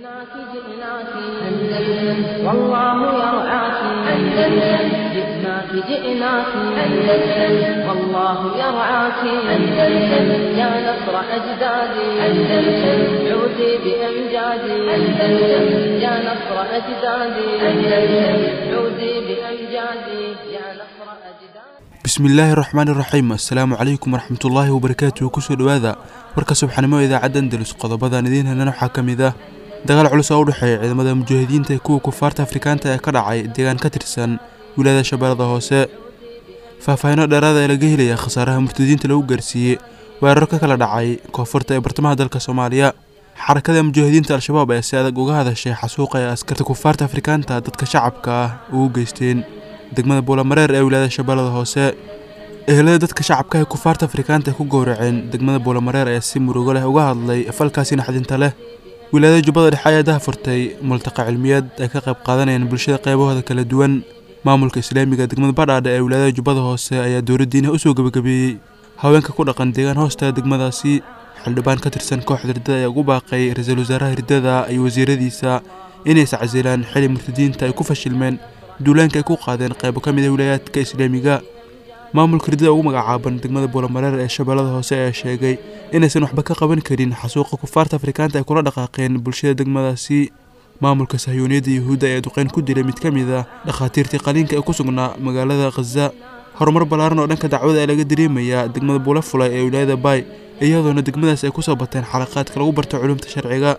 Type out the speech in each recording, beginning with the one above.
جئناك جئناك أندلس والله يرعاك أندلس جئناك جئناك أندلس والله يرعاك أندلس يا نصر أجدادي أندلس عودي بأمجادي أندلس يا نصر أجدادي أندلس عودي بأمجادي يا نصر أجدادي bismillaahi raxmaani raxiim assalaamu calaykum waraxmatullaahi wabarakaatuhu kusoo dhowaada warka subxanimo idaacadda andalus qodobadan idiin helana waxaa ka mid ah dagaal culus oo u dhexeeya ciidamada mujaahidiinta ee kuwa kufaarta afrikaanta ee ka dhacay deegaan ka tirsan wilaayada shabeellada hoose faahfaahinno dheeraada ee laga helaya khasaaraha murtadiinta lagu gaarsiiyey weeraro ka kala dhacay koonfurta ee bartamaha dalka soomaaliya xarakada mujaahidiinta al-shabaab ayaa si adag uga hadashay xasuuqa ee askarta kufaarta afrikaanta dadka shacabka ah ugu geysteen degmada buulamareer ee wilaayada shabeellada hoose ehelada dadka shacabka ee kufaarta afrikaanta ay ku gowraceen degmada buulamareer ayaa si murugo leh uga hadlay falkaasi naxdinta leh wilaayada jubbada dhexe ayaa daha furtay multaqa cilmiyeed ay ka qayb qaadanayaan bulshada qaybahooda kala duwan maamulka islaamiga degmada badhaadha ee wilaayada jubbada hoose ayaa dowladdiina usoo gebagabeeyey haweenka ku dhaqan deegaan hoosta degmadaasi xildhibaan ka tirsan kooxda riddada ayaa ugu baaqay ra-iisul wasaaraha riddada iyo wasiiradiisa inay iscasilaan xili murtadiinta ay ku fashilmeen duulaanka ay ku qaadeen qaybo ka mid a wilaayaadka islaamiga maamulka riddada ugu magacaaban degmada buulamareer ee shabeellada hoose ayaa sheegay inaysan waxba ka qaban karin xasuuqa kufaarta afrikaanta ay kula dhaqaaqeen bulshada degmadaasi maamulka sahyuuniyadda yuhuudda ayaa duqeyn ku dilay mid ka mid ah dhakhaatiirtii qaliinka ee ku sugnaa magaalada khaza horumar ballaaran oo dhanka dacwada ee laga dareemayaa degmada buula fulay ee wilaayada baay iyadoona degmadaas ay kusoo bateen xalaqaadka lagu barto culumta sharciga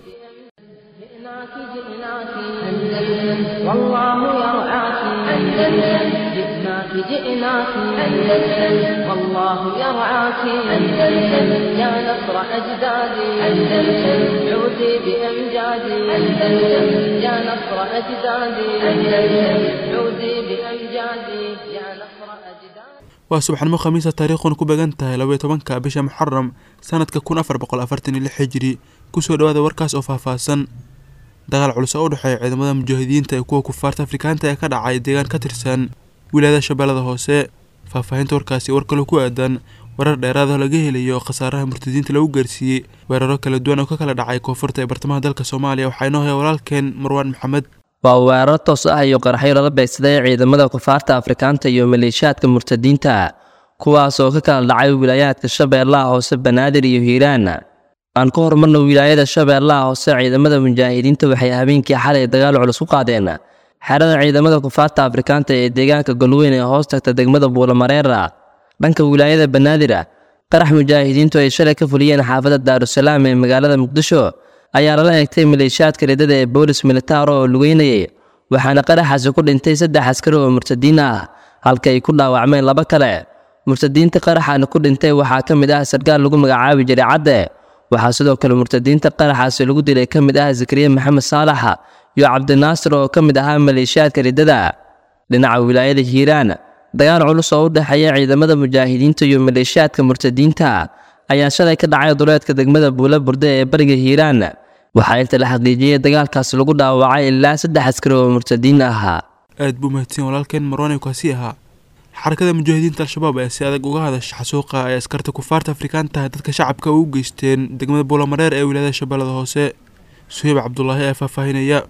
جئناك جئناك أندلس والله يرعاك أندلس جئناك جئناك أندلس والله يرعاك أندلس يا نصر أجدادي أندلس عودي بأمجادي أندلس يا نصر أجدادي أندلس عودي بأمجادي يا نصر أجدادي waa subaxnimo khamiisa taariikhuna ku beegan tahay labaiyo tobanka bisha muxaram sanadka kun afar boqol afartan iyo lix hijiri kusoo dhowaada warkaas oo faahfaahsan dagaal culus oo u dhexeeya ciidamada mujaahidiinta ee kuwa kufaarta afrikaanta ee ka dhacay deegaan ka tirsan wilaayada shabeellada hoose faahfaahinta warkaasi war kaloo ku aadan warar dheeraad oo laga helayo khasaaraha murtadiinta lagu gaarsiiyey weeraro kala duwan oo ka kala dhacay koonfurta ee bartamaha dalka soomaaliya waxaa inoo haya walaalkeen marwaan maxamed waa weeraro toos ah iyo qaraxyo lala beegsaday ciidamada kufaarta afrikaanta iyo maleeshiyaadka murtadiinta kuwaas oo ka kala dhacay wilaayaadka shabeellaha hoose banaadir iyo hiiraan aan ka horumarno wilaayada shabeellaha hoose ciidamada mujaahidiinta waxay habeenkii xalay dagaal culus ku qaadeen xerada ciidamada kufaarta afrikaanta ee deegaanka golweyn ee hoos tagta degmada buulamareera dhanka wilaayada banaadir qarax mujaahidiintu ay shalay ka fuliyeen xaafadda daarusalaam ee magaalada muqdisho ayaa lala eegtay maleeshiyaadka riddada ee boolis militaar oo lugeynayay waxaana qaraxaasi ku dhintay saddex askari oo murtadiin ah halka ay ku dhaawacmeen laba kale murtadiinta qaraxaana ku dhintay waxaa ka mid ah sarkaal lagu magacaabi jiray cadde waxaa sidoo kale murtadiinta qaraxaasi lagu dilay ka mid ah zakariya maxamed saalax iyo cabdinaasir oo ka mid ahaa maleeshiyaadka riddada dhinaca wilaayada hiiraan dagaal culus oo u dhexeeya ciidamada mujaahidiinta iyo maleeshiyaadka murtadiinta ayaa shalay ka dhacay duleedka degmada buula burde ee bariga hiiraan waxaa inta la xaqiijiyey dagaalkaasi lagu dhaawacay ilaa saddex askari oo murtadiin ahaa aad buu mahadsan walaalkeen marwaan kaasi ahaa xarakada mujaahidiinta al-shabaab ayaa si adag uga hadasha xasuuqa ay askarta kufaarta afrikaanta dadka shacabka ugu geysteen degmada buulamareer ee wilaayada shabeellada hoose suheyb cabdulaahi ayaa faahfaahinaya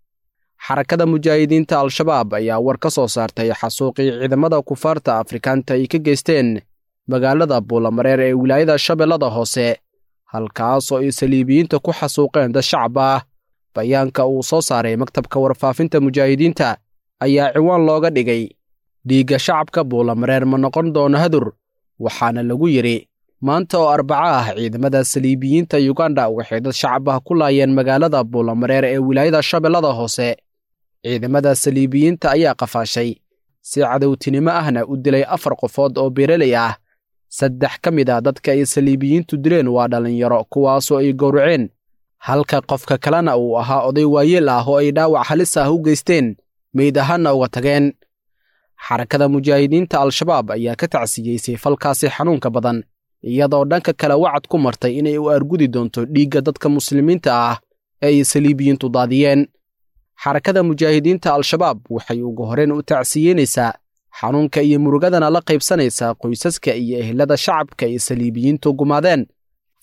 xarakada mujaahidiinta al-shabaab ayaa war ka soo saartay xasuuqii ciidamada kufaarta afrikaanta ay ka geysteen magaalada buulamareer ee wilaayada shabeellada hoose halkaas oo ay saliibiyiinta ku xasuuqeen dad shacab ah bayaanka uu soo saaray maktabka warfaafinta mujaahidiinta ayaa ciwaan looga dhigay dhiigga shacabka buulamareer ma noqon doono hadur waxaana lagu yidhi maanta oo arbaco ah ciidamada saliibiyiinta yuganda waxay dad shacab ah ku laayeen magaalada buulamareer ee wilaayada shabeellada hoose ciidamada saliibiyiinta ayaa qafaashay si cadowtinimo ahna u dilay afar qofood oo beereley ah saddex ka mid a dadka ay saliibiyiintu dileen waa dhallinyaro kuwaasoo ay gowraceen halka qofka kalena uu ahaa oday waayeel ah oo ay dhaawac halis ah u geysteen meyd ahaanna uga tageen xarakada mujaahidiinta al-shabaab ayaa ka tacsiyeysay falkaasi xanuunka badan iyadoo dhanka kale wacad ku martay inay u argudi doonto dhiigga dadka muslimiinta ah ee ay saliibiyiintu daadiyeen xarakada mujaahidiinta al-shabaab waxay ugu horeen u tacsiyeynaysaa xanuunka iyo murugadana la qaybsanaysaa qoysaska iyo ehelada shacabka ay saliibiyiintu gumaadeen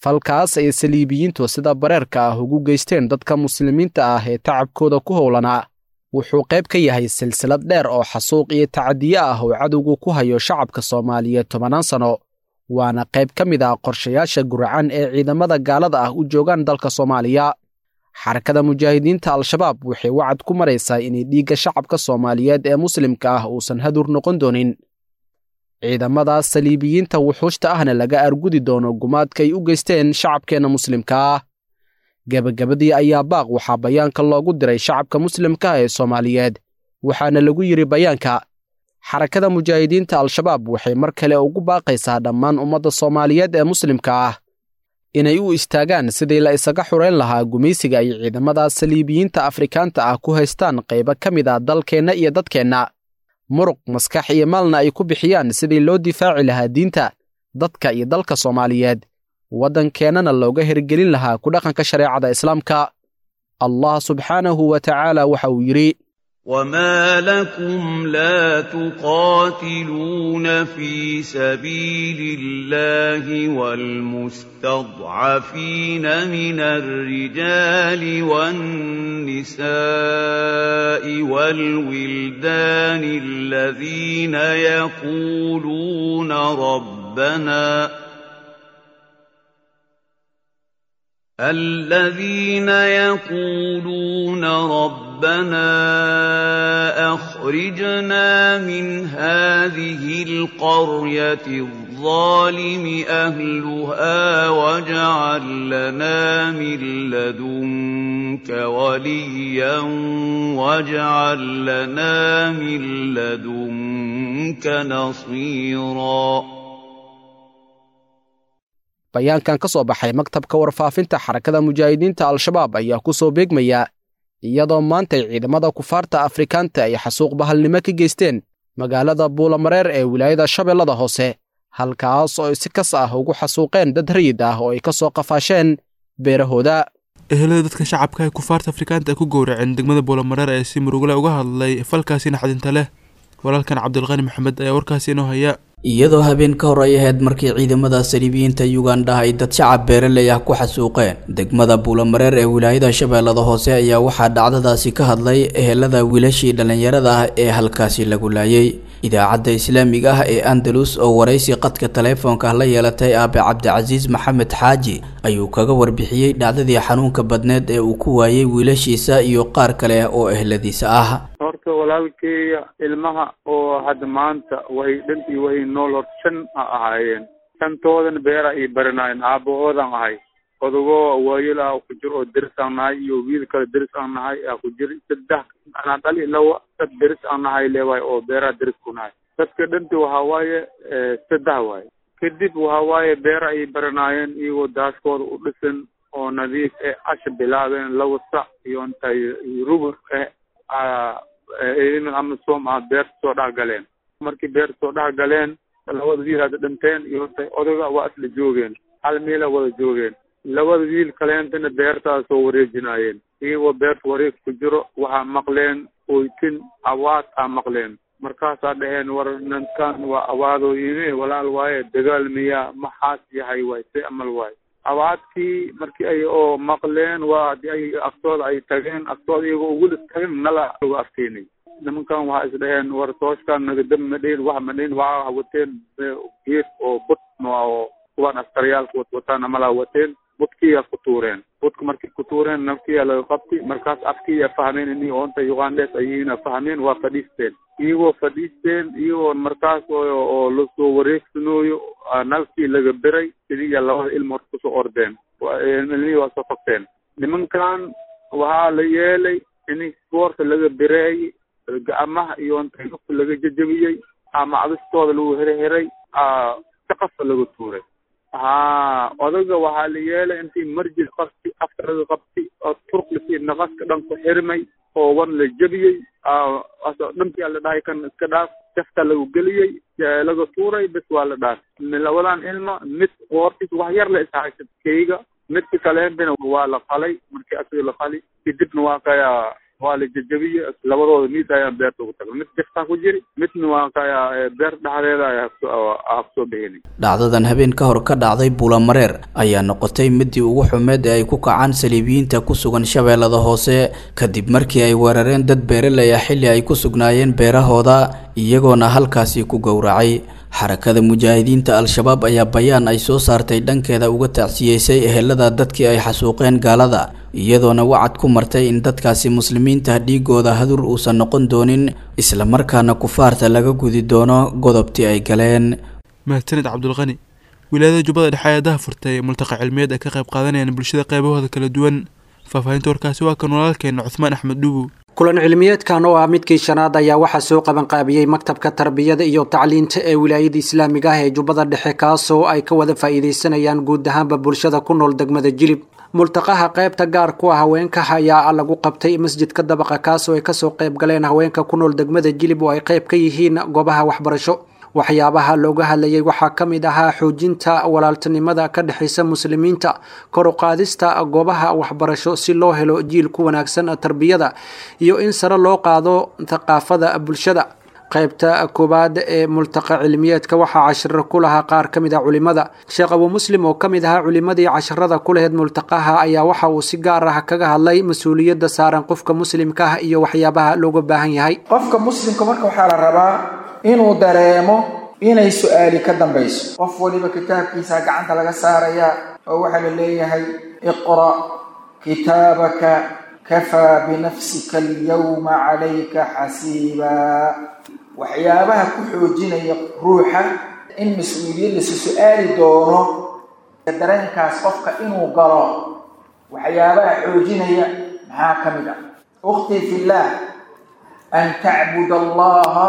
falkaas ay saliibiyiintu sida bareerka ah ugu geysteen dadka muslimiinta ah ee tacabkooda ku howlanaa wuxuu qayb ka yahay silsilad dheer oo xasuuq iyo tacadiye ah oo cadowgu ku hayo shacabka soomaaliyeed tobannaan sano waana qayb ka mid ah qorshayaasha guracan ee ciidamada gaalada ah u joogaan dalka soomaaliya xarakada mujaahidiinta al-shabaab waxay wacad ku maraysaa inay dhiigga shacabka soomaaliyeed ee muslimka ah uusan hadur noqon doonin ciidamadaas saliibiyiinta wuxuushta ahna laga argudi doono gumaadka ay u geysteen shacabkeenna muslimka ah gebagabadii ayaa baaq waxaa bayaanka loogu diray shacabka muslimka ah ee soomaaliyeed waxaana lagu yidhi bayaanka xarakada mujaahidiinta al-shabaab waxay mar kale ugu baaqaysaa dhammaan ummadda soomaaliyeed ee muslimka ah inay u istaagaan sidii la isaga xurayn lahaa gumaysiga ay ciidamadaas saliibiyiinta afrikaanta ah ku haystaan qaybo ka mid ah dalkeenna iyo dadkeenna muruq maskax iyo maalna ay ku bixiyaan sidii loo difaaci lahaa diinta dadka iyo dalka soomaaliyeed waddankeennana looga hirgelin lahaa ku dhaqanka shareecada islaamka allah subxaanahu wa tacaala waxa uu yidhi وما لكم لا تقاتلون في سبيل الله والمستضعفين من الرجال والنساء والولدان الذين يقولون ربنا الذين يقولون ربنا اخرجنا من هذه القريه الظالم اهلها واجعل لنا من لدنك وليا واجعل لنا من لدنك نصيرا bayaankan ka soo baxay maktabka warfaafinta xarakada mujaahidiinta al-shabaab ayaa ku soo beegmaya iyadoo maantay ciidamada kufaarta afrikaanta ay xasuuq bahalnimo ka geysteen magaalada buulamareer ee wilaayada shabeellada hoose halkaas oo ay si kas ah ugu xasuuqeen dad rayid ah oo ay ka soo qafaasheen beerahooda ehelada dadka shacabka ee kufaarta afrikaanta ay ku gowraceen degmada buulamareer ee si murugale uga hadlay falkaasi naxdinta leh walaalkan cabdulqani maxamed ayaa warkaasi inoo haya iyadoo habeen ka hor ay ahayd markii ciidamada saliibiyiinta yugandha ay dad shacab beeraley ah ku xasuuqeen degmada buulamareer ee wilaayada shabeellada hoose ayaa waxaa dhacdadaasi ka hadlay ehelada wiilashii dhallinyarada ah ee halkaasi lagu laayay idaacadda islaamiga ah ee andalus oo waraysi qadka taleefoonka la yeelatay aabe cabdicasiis maxamed xaaji ayuu kaga warbixiyey dhacdadii xanuunka badneed ee uu ku waayey wiilashiisa iyo qaar kale oo ehladiisa ah horta walaalkeeya ilmaha oo hadda maanta way dhantii way nool hor shan a ahaayeen shantoodana beera ay baranaayeen aabahoodan ahay odagoo waayel ah ku jir oo deris aan nahay iyo wiil kale deris aan nahay aa ku jir saddex anaa dhali lawa dad deris aan nahay leewaay oo beeraha deris ku nahay dadka dhanti waxaa waaye saddex waaye kadib waxaa waaye beera ay baranaayeen iyagoo daaskooda u dhisan oo nadiif eh asha bilaabeen lawa sac iyo intay rubur eh ciidan amisom ah beerta soo dhex galeen markii beerta soo dhex galeen labada wiil hadda dhinteen iyo intay odaga waa isla joogeen hal meela wada joogeen labada wiil kaleentana beertaas soo wareejinaayeen iyagoo beerta wareeg ku jiro waxaa maqleen oytin awaad aa maqleen markaasaa dhaheen war ninkan waa awaadooyine walaal waaye dagaal miyaa maxaas yahay waay si amal waaye awaadkii markii ay oo maqleen waa hadii ay aftooda ay tageen aftooda iyagoo ugula tageen nala lagu afteenay nimankan waxaa is dhaheen war tooskaan nagadab ma dhihin wax ma dhihin waxaa wateen geed oo bud oo kuwaan askariyaalka watwataan amalaa wateen budkiyaa ku tuureen budka markay ku tuureen nafkiyaa laga qabti markaas afkiyaa fahmeen ini oonta ugandhes ayihiina fahmeen waa fadhiisteen iyagoo fadhiisteen iyagoo markaas oo lasoo wareegsanooyo nafkii laga beray sidiiya labada ilma horta kusoo ordeen ilmihii waa soo fagteen nimankan waxaa la yeelay in boorta laga bereeyey gacmaha iyo inta lugta laga jajabiyey ama cadistooda lagu herheray saqafa laga tuuray ha odaga waxaa la yeelay intii marjil qabti afka laga qabti oo turqlisi naqaska dhan ku xirmay oo wan la jebiyey dhantii la dhahay kan iska dhaaf jafta lagu geliyey laga tuuray bes waa la dhaaf labadan ilma mid qoortiis wax yar la ishaysa keyga midka kaleentana waa la qalay markii asaga la qali kadibna waa kaya waa la jajabiye labadooda miis ayaan beerta ugu tagnay mid gastaa ku jiri midna waa kaya beer dhexdeeda ay hafsoo bixini dhacdadan habeen ka hor ka dhacday buulamareer ayaa noqotay midii ugu xumeed ee ay ku kacaan saliibiyiinta ku sugan shabeellada hoose kadib markii ay weerareen dad beeraley ah xilli ay ku sugnaayeen beerahooda iyagoona halkaasi ku gowracay xarakada mujaahidiinta al-shabaab ayaa bayaan ay soo saartay dhankeeda uga tacsiyeysay ehelada dadkii ay xasuuqeen gaalada iyadoona wacad ku martay in dadkaasi muslimiinta dhiigooda hadur uusan noqon doonin islamarkaana kufaarta laga gudi doono godobtii ay galeen mahadsanid cabdulqani wilaayada jubbada dhexe ayaa daha furtay multaqa cilmiyeed ay ka qayb qaadanayaan bulshada qaybahooda kala duwan faahfaahinta warkaasi waa kan walaalkeena cuthmaan axmed dhuubu kulan cilmiyeedkan oo ah midkii shanaad ayaa waxaa soo qabanqaabiyey maktabka tarbiyada iyo tacliinta ee wilaayada islaamiga ah ee jubbada dhexe kaasoo ay ka wada faa'iidaysanayaan guud ahaanba bulshada ku nool degmada jilib multaqaha qaybta gaar ku ah haweenka ayaa lagu qabtay masjidka dabaqa kaasoo ay kasoo qayb galeen haweenka ku nool degmada jilib oo ay qayb ka yihiin goobaha waxbarasho waxyaabaha looga hadlayay waxaa ka mid ahaa xoojinta walaaltinimada ka dhexaysa muslimiinta kor u qaadista goobaha waxbarasho si loo helo jiil ku wanaagsan tarbiyada iyo in sare loo qaado thaqaafada bulshada qaybta koowaad ee multaqa cilmiyeedka waxaa cashiro ku lahaa qaar ka mid ah culimada sheekh abuu muslim oo ka mid ahaa culimadii casharada ku laheyd multaqaha ayaa waxa uu si gaar ah kaga hadlay mas-uuliyadda saaran qofka muslimka ah iyo waxyaabaha looga baahan yahay qofka muslimka marka waxaa la rabaa inuu dareemo inay su-aali ka dambayso qof waliba kitaabkiisa gacanta laga saaraya oo waxaa la leeyahay iqra' kitaabaka kafaa binafsika alyawma calayka xasiibaa waxyaabaha ku xoojinaya ruuxa in mas-uuliyad lasi su-aali doono dareenkaas qofka inuu galo waxyaabaha xoojinaya maxaa ka mid ah ukhtii fillaah an tacbud allaha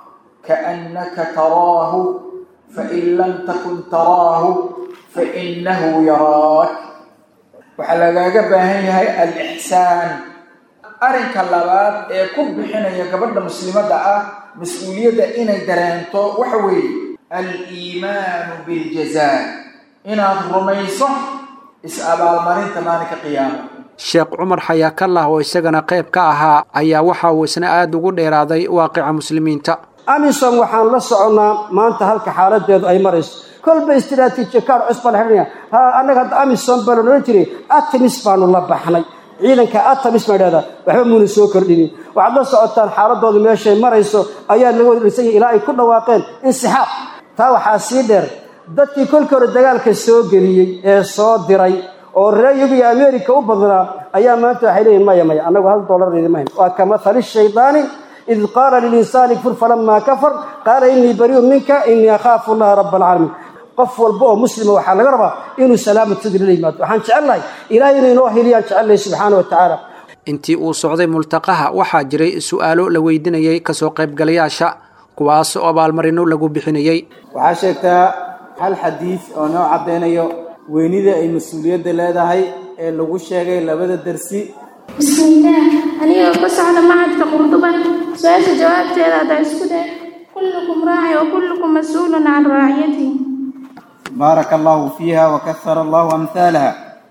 kaannaka taraahu fain lam takun taraahu fainahu yaraak waxaa lagaaga baahan yahay alixsaan arrinka labaad ee ku bixinaya gabadha muslimadda ah mas-uuliyadda inay dareento waxa weeye aliimaanu biljazaa inaad rumayso is-abaalmarinta maalinka qiyaama sheekh cumar xayaakallah oo isagana qayb ka ahaa ayaa waxa uu isna aada ugu dheeraaday waaqica muslimiinta amisom waxaan la soconnaa maanta halka xaaladeedu ay marayso kolba istraatiiji kaar cusbaa la xidhanaya ha annaga hadda amisom baa la odhan jiray atamis baanu la baxnay ciidanka atamis baa idhahdaa waxba muuna soo kordhinin waxaad la socotaan xaaladoodu meeshay marayso ayaa laga wada dhisan yahay ilaa ay ku dhawaaqeen insixaab taa waxaa sii dheer dadkii kolkii hore dagaalka soo geliyey ee soo diray oo reer yurub iyo america u badnaa ayaa maanta waxay leeyihin maya maya annagu hal dollar idimahayn waa ka mathali shaydaani id qaala lilinsaani kfur falamaa kafar qaala inii bariu minka inii akhaafu allaha raba alcaalamiin qof walba oo muslima waxaa laga rabaa inuu salaamad sadri la yimaado waxaan jecelnahay ilahay inuu inoo heliyaan jecelnahay subxaana wa tacaala intii uu socday multaqaha waxaa jiray su-aalo la weydinayay kasoo qaybgalayaasha kuwaas oo abaalmarino lagu bixinayey waxaa sheegtaa hal xadiid oo noo caddaynayo weynida ay mas-uuliyadda leedahay ee lagu sheegay labada dersi bismillaah anigoo ka socda macadka qurduba su-aasha jawaabteeda haddaa isku day kullukum raaci wa kullukum mas-uulun can raaciyatihi baaraka allahu fiiha wa kahara allahu amhaalaha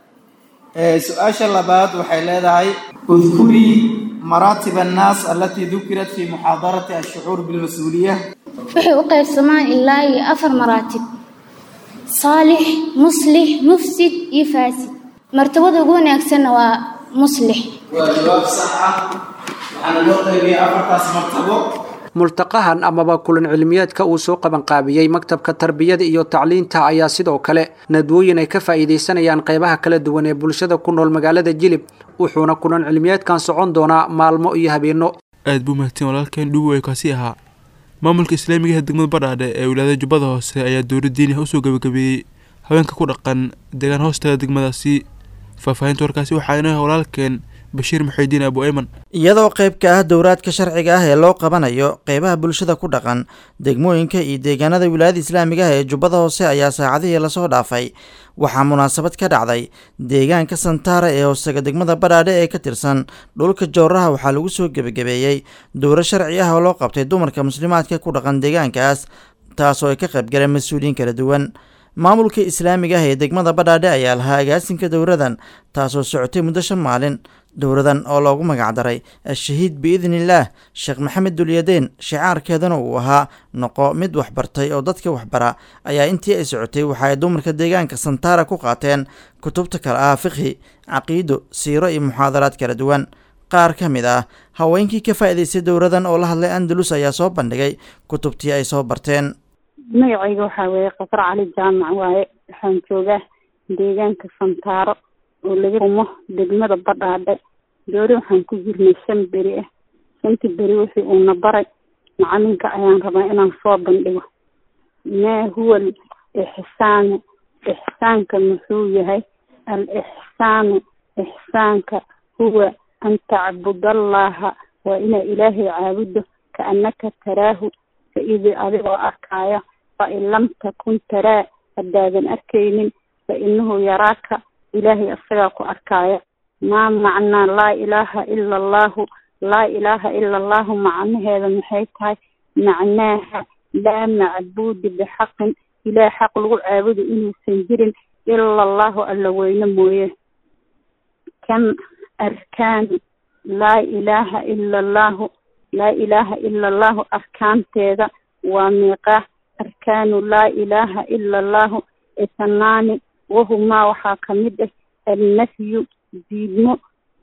su-aasha labaad waxay leedahay udkurii maraatib annaas alatii dukirat fi muxaadarati ashucuur bilmas-uuliya waxay u qaybsamaan ilaa iyo afar maraatib saalix muslix mufsid iyo faasid martabada ugu wanaagsanna waa muslix waa jawaab sax ah waxaana loo qaybiyay afartaas martabo multaqahan amaba kulan cilmiyeedka uu soo qabanqaabiyey maktabka tarbiyada iyo tacliinta ayaa sidoo kale nadwooyin ay ka faa'iidaysanayaan qaybaha kala duwan ee bulshada ku nool magaalada jilib wuxuuna kulan cilmiyeedkan socon doonaa maalmo iyo habeenno aad buu mahadsan walaalkeen dhugu ay kaasi ahaa maamulka islaamiga ee degmada badhaadhe ee wilaayada jubbada hoose ayaa dowla diini ah usoo gabagabeeyey haweenka ku dhaqan deegaan hoostaga degmadaasi faahfaahinta warkaasi waxaa inoo walaalkeen bashiir muxidiin abu ayman iyadoo qayb ka ah dowraadka sharciga ah ee loo qabanayo qeybaha bulshada ku dhaqan degmooyinka iyo deegaanada wilaayada islaamiga ah ee jubbada hoose ayaa saacadihii lasoo dhaafay waxaa munaasabad ka dhacday deegaanka santaara ee hoosega degmada badhaadhe ee ka tirsan dhulka jowraha waxaa lagu soo gebagabeeyey dowro sharci ah oo loo qabtay dumarka muslimaadka ku dhaqan deegaankaas taasoo ay ka qaybgaleen mas-uuliyiin kala duwan maamulka islaamiga ah ee degmada badhaadhe ayaa lahaa agaasinka dowradan taasoo socotay muddo shan maalin dowladan oo loogu magacdaray ashahiid biidniillaah sheekh maxamed dulyadeen shicaarkeedana uu ahaa noqo mid waxbartay oo dadka waxbara ayaa intii ay socotay waxa ay dumarka deegaanka santaara ku qaateen kutubta kale ah fiqhi caqiido siiro iyo muxaadaraad kala duwan qaar ka mid ah haweenkii ka faa'iidaystay dowladan oo la hadlay andalus ayaa soo bandhigay kutubtii ay soo barteen magacayga waxaa weeye qasar cali jaamac waaye waxaan joogaa deegaanka santaaro oo laga rumo degmada badhaadhe doori waxaan ku jirnay shan beri ah shantii beri wixii uuna baray macalinka ayaan rabaa inaan soo bandhigo maa huwa al ixsaanu ixsaanka muxuu yahay al ixsaanu ixsaanka huwa an tacbudallaha waa inaa ilaahay caabudo kaannaka taraahu faidi adigoo arkaayo fain lam takun taraa haddaadan arkaynin fa inahu yaraaka ilaahay asagaa ku arkaayo maa macnaa laa ilaaha ila allahu laa ilaaha ila allahu macnaheeda maxay tahay macnaaha laa macbuudi bixaqin ilaah xaq lagu caabudo inuusan jirin ila allahu alla weyne mooye kam arkaanu laa ilaaha ila allahu laa ilaaha ila allahu arkaanteeda waa miiqaa arkaanu laa ilaaha ila allahu isnaani wahumaa waxaa kamid ah alnafyu diidmo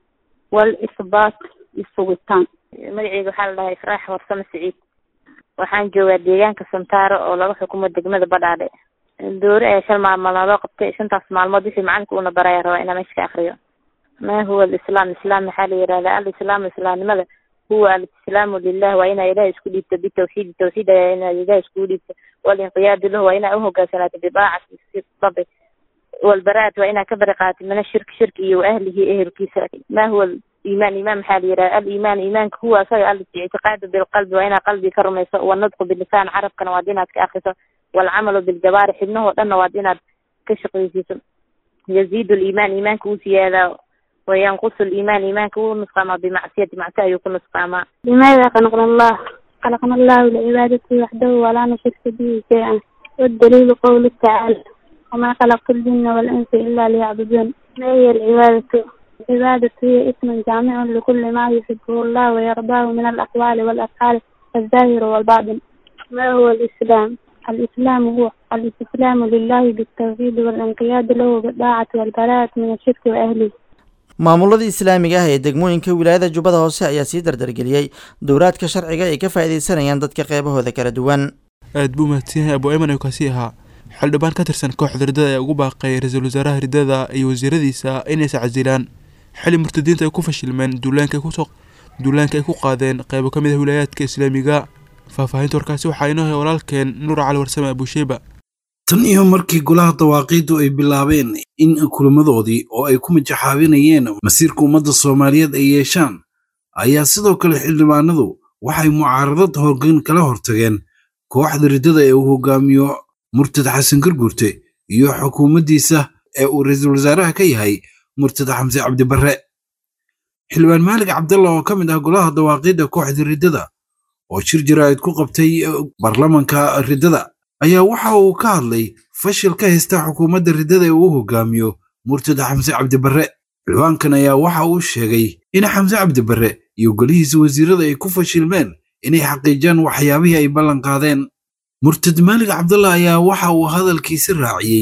walisbaat isugitaan magaceyga waxaa la dhahaa ifraax warsame siciid waxaan joogaa deegaanka santaaro oo laga xukumo degmada badhaadhe doori ayaa shan maalmood naloo qabtay shantaas maalmood wixii macalinka uuna baraya rabaa inaa meesha ka akriyo ma huwa alislaam islaam maxaa la yihahdaa alislaamu islaamnimada huwa alislaamu lilah waa inaa ilaah isku dhiibto bitawxiidi tawxiid ayaa inaa ilaah iskugu dhiibto walinqiyaadu lahu waa inaa uhogaansanaato bidaacati rabi walbaraat waa inaa ka bari qaatid mina shirki shirki iyo ahlihi ehelkiisa ma huwa iimaan iimaan maxaa la yidhaha aliimaan iimaanka huwa asaga al ictiqaadu bilqalbi waa inaa qalbi ka rumayso wanadqu bilisaan carabkana waad inaad ka akriso waalcamalu biljabaari xibnahoo dhanna waad inaad ka shaqaysiiso yaziidu liimaan iimaanka uu siyaadaa wayanqusu liimaan iimaanka wuu nusqaamaa bimacsiyati macsi ayuu ku nusqaamaa limaada khalaqna allah khalaqna allahu licibaadatihi waxdahu walaa nushirka bihi shay-an waddaliilu qowlu tacaala وما خلقت الجن والإنس إلا ليعبدون ما هي العبادة؟ العبادة هي اسم جامع لكل ما يحبه الله ويرضاه من الأقوال والأفعال الظاهر والباطن ما هو الإسلام؟ الإسلام هو الاستسلام لله بالتوحيد والانقياد له بالطاعة والبراءة من الشرك وأهله maamulada islaamiga ah ee degmooyinka wilaayada jubbada hoose ayaa sii dardargeliyey dowraadka sharciga ay ka faa'iidaysanayaan dadka qeybahooda kala duwan aad buu mahadsan yahay abu ayman ayuu kaasi ahaa xildhibaan ka tirsan kooxda riddada ee ugu baaqay ra-iisul wasaaraha riddada iyo wasiiradiisa inaysa casilaan xili murtadiinta ay ku fashilmeen duulaanka ay kusoo duulaanka ay ku qaadeen qeybo ka mid ah wilaayaadka islaamiga faahfaahinta warkaasi waxaa inoo hay walaalkeen nuur cali warsame abusheyba tan iyo markii golaha dawaaqiiddu ay bilaabeen in kulamadoodii oo ay ku majaxaabinayeen masiirka ummadda soomaaliyeed ay yeeshaan ayaa sidoo kale xildhibaanadu waxay mucaaradad horgan kala hortageen kooxda riddada ee uu hogaamiyo murtad xasan garguurte iyo xukuumaddiisa ee uu ra-iisul wasaaraha ka yahay murtad xamse cabdibarre xildhibaan maalig cabdalla oo ka mid ah golaha dawaaqiidda kooxda riddada oo shir jaraa'id ku qabtay baarlamanka riddada ayaa waxa uu ka hadlay fashil ka haysta xukuumadda riddada ee uu hogaamiyo murtad xamse cabdibarre xildhibaankan ayaa waxa uu sheegay in xamse cabdibarre iyo golihiisa wasiirada ay ku fashilmeen inay xaqiijiyaan waxyaabihii ay ballan qaadeen murtad maalig cabdalla ayaa waxa uu hadalkiisi raaciyey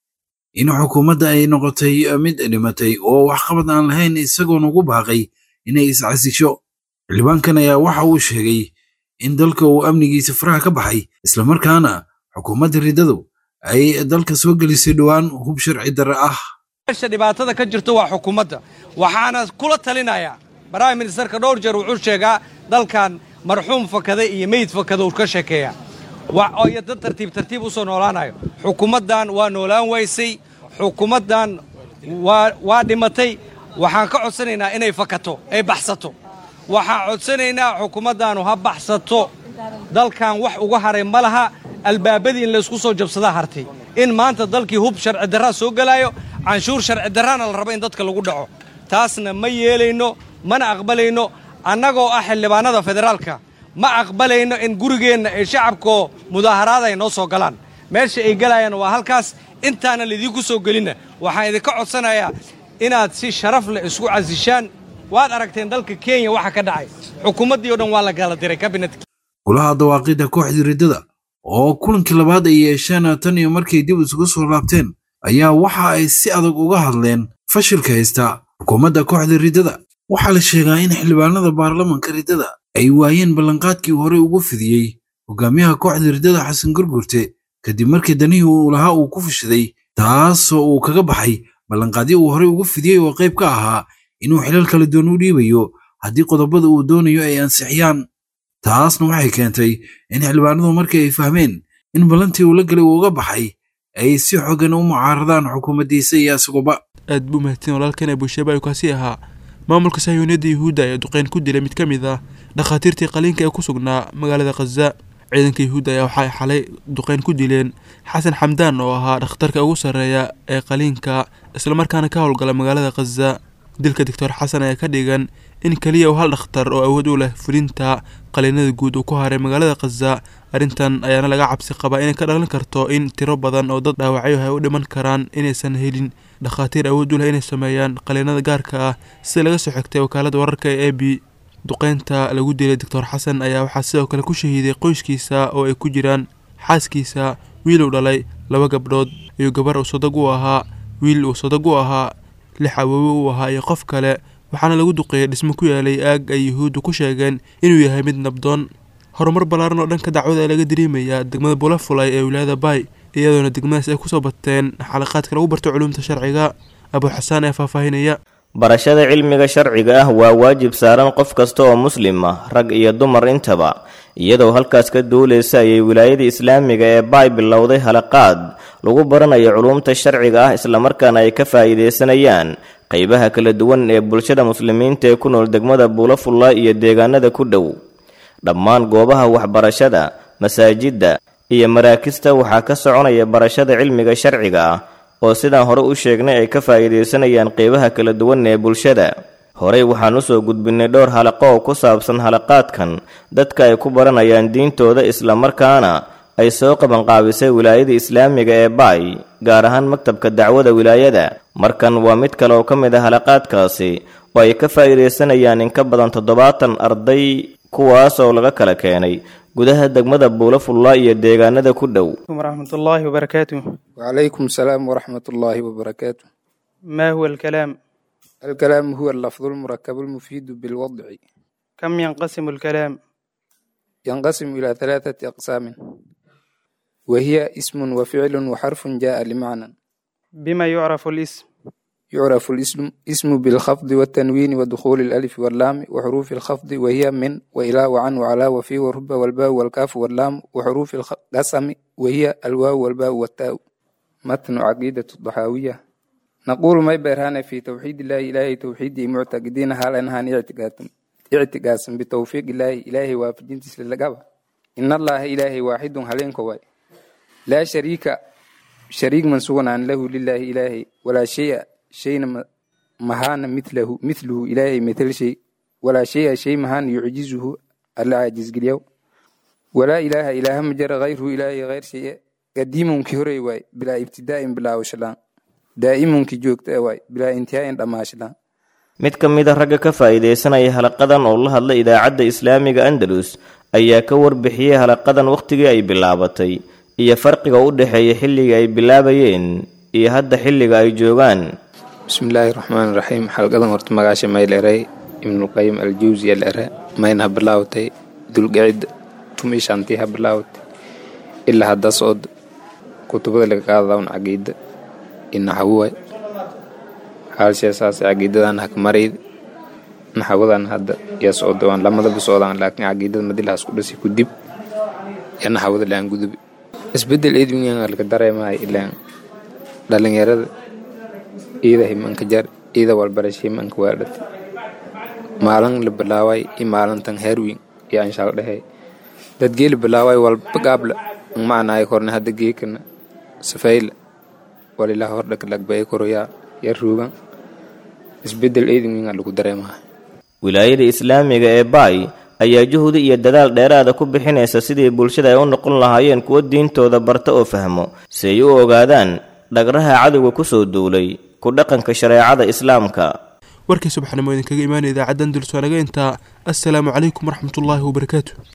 in xukuumadda ay noqotay mid dhimatay oo waxqabad aan lahayn isagoon ugu baaqay inay iscasisho xildhibaankan ayaa waxa uu sheegay in dalka uu amnigiisa faraha ka baxay islamarkaana xukuumadda riddadu ay dalka soo gelisay dhowaan hub sharci darre ah meesha dhibaatada ka jirto waa xukuumadda waxaana kula talinayaa baraahim ministerka dhowr jeer wuxuu sheegaa dalkan marxuum fakaday iyo meyd fakada uu ka sheekeeya iyo dad tartiib tartiib u soo noolaanayo xukuumaddan waa noolaan waysay xukuumaddan waa dhimatay waxaan ka codsanaynaa inay fakato ay baxsato waxaan codsanaynaa xukuumaddaanu ha baxsato dalkan wax uga haray ma laha albaabadii in laysku soo jabsadaa hartay in maanta dalkii hub sharci darraa soo gelaayo canshuur sharci darraana la rabo in dadka lagu dhaco taasna ma yeelayno mana aqbalayno annagoo ah xildhibaanada federaalka ma aqbalayno in gurigeenna ay shacabkoo mudaaharaada ay noo soo galaan meesha ay gelayaan waa halkaas intaana laydinku soo gelinna waxaan idinka codsanayaa inaad si sharaf leh isku casishaan waad aragteen dalka kenya waxa ka dhacay xukuumaddii oo dhan waa la kala diray kabinetka golaha dawaaqidda kooxda riddada oo kulankii labaad ay yeesheen tan iyo markay dib isugu soo laabteen ayaa waxa ay si adag uga hadleen fashilka haysta xukuumadda kooxda riddada waxaa la sheegaa in xildhibaanada baarlamanka riddada ay waayeen ballanqaadkii horey ugu fidiyey hogaamiyaha kooxda riddada xasan gurgurte kadib markii danihii uu lahaa uu ku fashiday taasoo uu kaga baxay ballanqaadyo uu horey ugu fidiyey oo qayb ka ahaa inuu xilal kala duwan u dhiibayo haddii qodobada uu doonayo ay ansixiyaan taasna waxay keentay in xildhibaanadu markii ay fahmeen in ballantii uu la galay uu uga baxay ay si xogan u mucaaradaan xukuumaddiisa iyo isaguba aad buu mahadsan walaalkan abushaaba ayuu kaasi ahaa maamulka sahyuuniyadda yuhuudda ayaa duqeyn ku dilay mid ka mid ah dhakhaatiirtii qaliinka ee ku sugnaa magaalada khaza ciidanka yuhuudda ayaa waxay xalay duqeyn ku dileen xasan xamdaan oo ahaa dhakhtarka ugu sarreeya ee qaliinka islamarkaana ka howlgala magaalada khaza dilka doctor xasan ayaa ka dhigan in keliya uu hal dhakhtar oo awood u leh fulinta qaliinada guud uu ku haray magaalada khaza arrintan ayaana laga cabsi qabaa inay ka dhalan karto in tiro badan oo dad dhaawacyo ay u dhiman karaan inaysan helin dhakhaatiir awood u leh inay sameeyaan qaliinada gaarka ah sida laga soo xigtay wakaalada wararka ee a b duqeynta lagu dilay doctor xasan ayaa waxaa sidoo kale ku shahiiday qoyskiisa oo ay ku jiraan xaaskiisa wiil uu dhalay laba gabdhood iyo gabar uu sadag u ahaa wiil uu sadag u ahaa lix awoowe uu ahaa iyo qof kale waxaana lagu duqeeyay dhismo ku yaalay aag ay yuhuuddu ku sheegeen inuu yahay mid nabdoon horumar ballaaran oo dhanka dacwada ee laga dareemayaa degmada bulafulay ee wilaayada bay iyadoona degmadaas ay kusoo bateen xalaqaadka lagu barto culuumta sharciga abu xasaan ee faahfaahinaya barashada cilmiga sharciga ah waa waajib saaran qof kasta oo muslim ah rag iyo dumar intaba iyadoo halkaas ka duulaysa ayay wilaayada islaamiga ee baay bilowday halaqaad lagu baranayo culuumta sharciga ah islamarkaana ay ka faa'iidaysanayaan qaybaha kala duwan ee bulshada muslimiinta ee ku nool degmada buulafulla iyo deegaanada ku dhow dhammaan goobaha waxbarashada masaajidda iyo maraakista waxaa ka soconaya barashada cilmiga sharciga ah oo sidaan hore u sheegnay ay ka faa'iidaysanayaan qeybaha kala duwan ee bulshada horey waxaan usoo gudbinay dhowr halaqo oo ku saabsan halaqaadkan dadka ay ku baranayaan diintooda islamarkaana ay soo qabanqaabisay wilaayada islaamiga ee baay gaar ahaan maktabka dacwada wilaayada markan waa mid kale oo ka mid ah halaqaadkaasi oo ay ka faa'iidaysanayaan in ka badan toddobaatan arday kuwaas oo laga kala keenay gudaha degmada buulafulla iyo deegaanada ku dhow ورحمة الله وبركاته وعليكم السلام ورحمة الله وبركاته ما هو الكلام؟ الكلام هو اللفظ المركب المفيد بالوضع كم ينقسم الكلام؟ ينقسم إلى ثلاثة أقسام وهي اسم وفعل وحرف جاء لمعنى بما يعرف الاسم؟ يعرف الاسم اسم بالخفض والتنوين ودخول الألف واللام وحروف الخفض وهي من وإلى وعن وعلى وفي ورب والباء والكاف واللام وحروف القسم وهي الواو والباء والتاء متن عقيدة الضحاوية نقول ما برهان في توحيد الله إلهي توحيدي معتقدين هل أنهان اعتقاد اعتقاس بتوفيق الله إلهي وافجين تسلقابا إن الله إلهي واحد هلين كواي لا شريك شريك منسوغ عن له لله إلهي ولا شيء شيء مهان مثله مثله إلهي مثل شيء ولا شيء شيء مهان يعجزه ألا عاجز قليو ولا إله إله مجر غيره إلهي غير شيء قديم كهري واي بلا ابتداء بلا وشلان دائم كجوكت واي بلا انتهاء دماشلان mid ka mid a ragga ka faa'iidaysanaya halaqadan oo la hadla idaacadda islaamiga andalus ayaa ka warbixiyey halaqadan wakhtigii ay bilaabatay iyo farqiga u dhexeeya xilliga ay bilaabayeen iyo hadda xilliga ay joogaan bismillaahi raxmaani raxiim xalqadan horta magaasha mayleray ibnulqayim aljawsi alere mayna ha bilaawtay dulgicid tumi shantii ha bilaawtay ilaa hadda sood kutubada laga qaadadawn caqiida inaxawuwa haalsheesaas caqiidadan haka marayd naxawadan hadda yaa socdawaan lamadaba socdaan laakiin caqiidada madilahaas ku dhasi ku dib yaa naxawada laan gudubi isbedel edwingan laga dareemahay ilaan dhalinyarada iida himanka jar iida walbarasha himanka waadhata maalin la bilaaway i maalintan herwin iyo anshaal dhehe dadgee la bilaaway walba gaabla macnaay korne hadda geekana safayla walilaa hordhaka lagbay koroyaa yar ruugan isbedel edwingan lagu dareemahay wilaayada islaamiga ee baay ayaa juhdi iyo dadaal dheeraada ku bixinaysa sidii bulshada ay u noqon lahaayeen kuwo diintooda barta oo fahmo si ay u ogaadaan dhagraha cadowga ku soo duulay ku dhaqanka shareecada islaamka warkii subaxnimo idinkaga imaanaya idaacaddan dulsoo naga intaa assalaamu calaykum waraxmatullaahi wabarakaatu